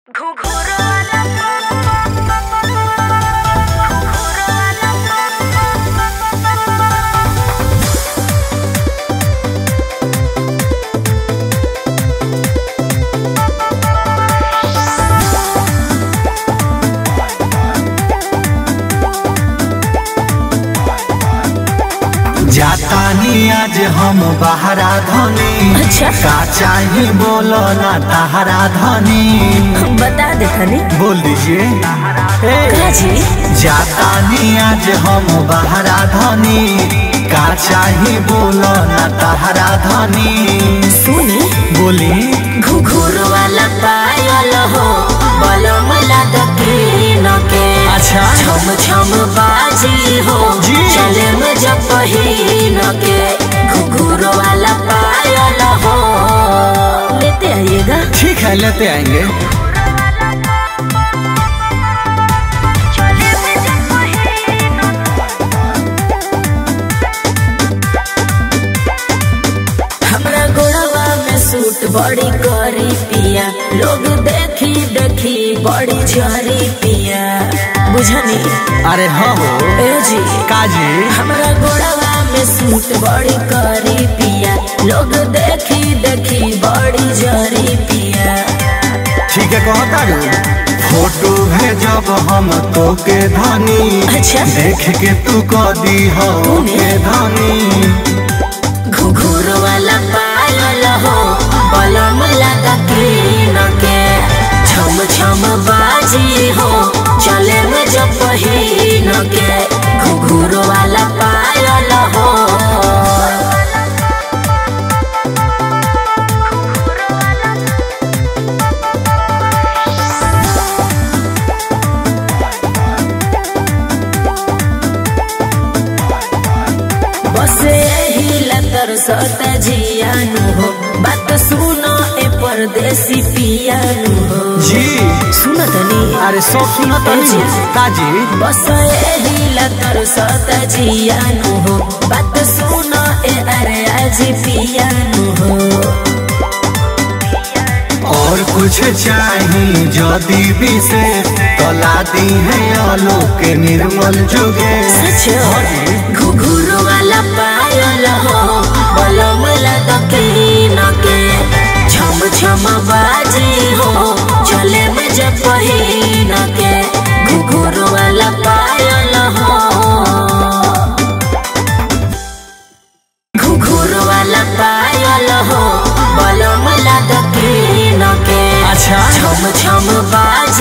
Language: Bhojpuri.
जातानी आज हम बहरा धनी अच्छा। का चाही बोलो ना तहरा धनी बता दे तनी बोल दीजिए का जी जातानी आज हम बहरा धनी का चाही बोलो ना तहरा धनी सुनी बोली घुघुर वाला पायल हो बलम लाद किन के अच्छा। छम छम बाजी हो जी। चले में जब पहिन के घुघुर वाला पायल हो लेते आइएगा ठीक है लेते आएंगे हमरा गोड़वा में सूट बड़ी करी पिया लोग देखी देखी बड़ी झरी पिया बुझनी अरे हाँ हो ए जी काजी हमरा गोड़वा में सूट बड़ी करी पिया लोग देखी देखी बड़ी जरी पिया ठीक है कहता रू फोटो भेजब हम तो के धनी अच्छा। देख के तू कदी हो के धनी घुघुर वाला पायल हो बलम लगा किन के छम छम बाजी हो चले में जब पहिन के घुघुर वाला पायल हो बस यही लतर सत जियानु हो बात सुनो ए परदेसी पियानु हो जी सुनो तनी अरे सब सुनो तनी जी। काजी बस यही लतर सत जियानु हो बात सुनो ए अरे आज पियानु हो और कुछ चाही जदी विशेष तला दी है आलोक निर्मल जुगे सच घुघुर वाला पायल हो बलम लगा किन के छम छम बाजी हो चले में जब पहिन के घुघुर वाला पायल हो घुघुर वाला पायल हो बलम लगा किन के अच्छा। छम छम बाजी